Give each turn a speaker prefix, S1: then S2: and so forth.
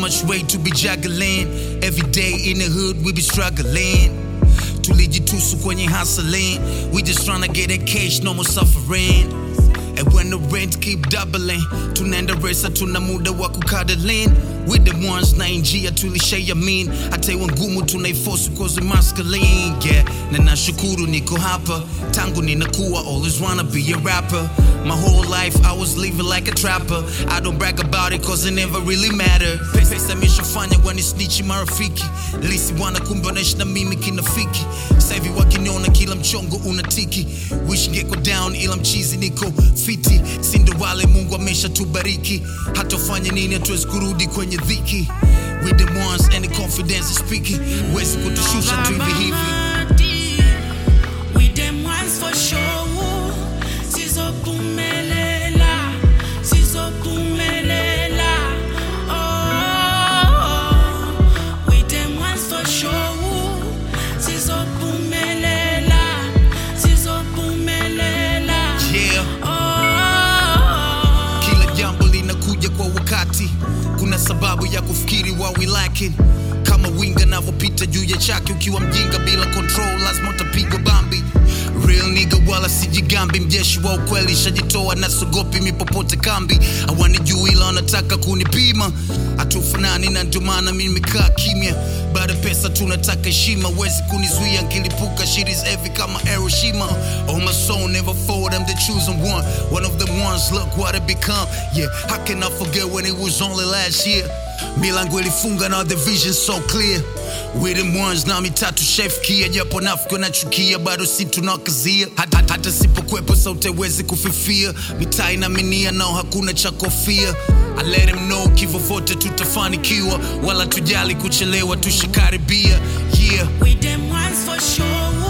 S1: much weight to be juggling. Every day in the hood, we be struggling. Tulijitusu kwenye hustling. We just tryna get that cash, no more suffering. And when the rent keep doubling, tunaenda resa, tuna muda wa kukadalin. With the ones na njia tulishare mean. Atewa ngumu tunaiforce cause we masculine. Yeah, na nashukuru niko hapa. Tangu ninakuwa always wanna be a rapper. My whole life I was living like a trapper. I don't brag about it cause it never really matter. Pesa imeshafanya wanisnichi marafiki. Lisi wana kumbonesha na mimi kinafiki. Sasa hivi wakiniona kila mchongo unatiki. Wish ngeko down ila mchizi niko fiti. Sindo wale Mungu ameshatubariki. Hatofanya nini hatuwezi kurudi kwenye dhiki. With the ones and the confidence is speaking. Wezi kutushusha tu hivi hivi.
S2: With them ones for sure. Sizophumelela, sizophumelela. Oh, with them ones for sure. Sizophumelela, sizophumelela.
S1: Yeah.
S2: Oh.
S1: Kila jambo linakuja kwa wakati, kuna sababu ya kufikiri wa we lacking. Kama winga navyopita juu ya chake, ukiwa mjinga bila control, lazima utapigwa bambi. Real nigga wala sijigambi, mjeshi wa ukweli, shajitoa na sogopi mipopote kambi. Hawanijui ila wanataka kunipima, hatufanani na ndio maana mimi nimekaa kimya. Baada pesa tunataka heshima, wezi kunizuia nkilipuka, shit is heavy kama Hiroshima. Oh my soul never forward, I'm the chosen one, one of the ones. Look what I become. Yeah, how can I forget when it was only last year? Milango ilifunga na the vision so clear. With them ones na mitatu chef kia, japo nafiki nachukia, bado si tunakazia. Hata, hata sipokwepo sauti haiwezi kufifia, mitaa inaminia nao hakuna cha kofia. I let him know kifo vote tutafanikiwa, wala tujali kuchelewa, tushikaribia. Yeah.
S2: With them ones for sure.